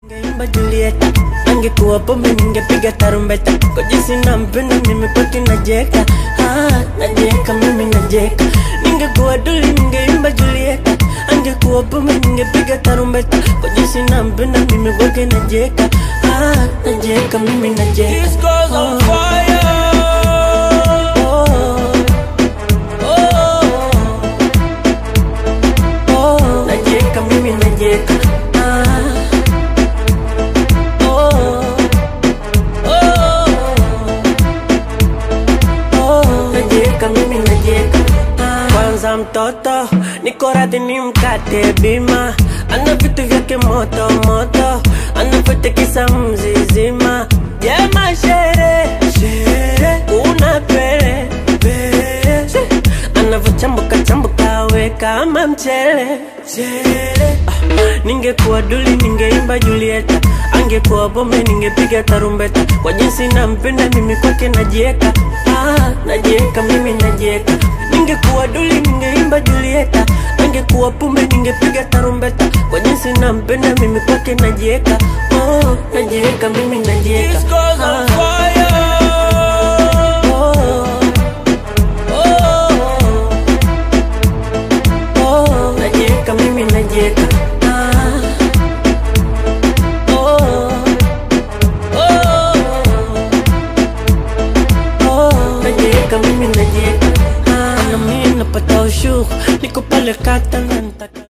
Ngeimba Julieta, angekuwa pombe ningepiga tarumbeta. Kwa jinsi nampenda mimi kwake najeka, ah, najeka mimi najeka. Ningekuwa duli ningeimba Julieta, angekuwa pombe ningepiga tarumbeta. Kwa jinsi nampenda mimi kwake najeka, ah, najeka mimi najeka. This girl's on fire. Najeka mimi najeka, ah, oh, oh. Oh, najeka mimi najeka Ah. kwanza mtoto niko radhi ni mkate bima ana vitu vyake moto moto anavyotekisa mzizima jema shere shere una pele pele She. anavyochambuka chambuka we kama mchele mchele ah. ningekuwa duli ningeimba julieta angekuwa bombe ningepiga tarumbeta kwa jinsi nampenda mimi kwake najieka ah, najieka mimi najieka ningekuwa duli ningeimba julieta angekuwa pumbe ningepiga tarumbeta kwa jinsi nampenda mimi kwake najieka oh, najieka mimi najieka This girl's on Ah. fire. Najieka mimi najieka Ah. Oh. Oh. Oh. Najieka mimi najieka Ah. na mimi napata ushuru niko pale kata na nitaka